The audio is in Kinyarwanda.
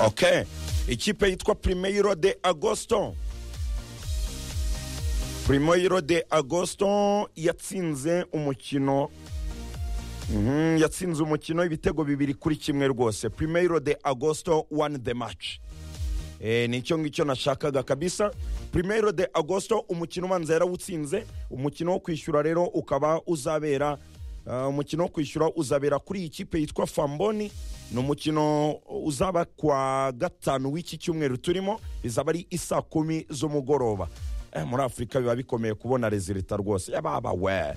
okay ikipe yitwa primeiro de agosto primeiro de agosto yatsinze umukino Mhm, yatsinze umukino ibitego bibiri kuri kimwe rwose primeiro de agosto won the match Eh, ni icyo ngicyo nashakaga kabisa primero de agosto umukino ubanza yarawutsinze umukino wo kwishyura rero ukaba uzabera ah, umukino wo kwishyura uzabera kuri iyi kipe yitwa famboni ni umukino uzaba kwa gatanu w'iki cyumweru turimo bizaba ari isaa kumi z'umugoroba Eh, muri afurika biba bikomeye kubona rezilita rwose yababa we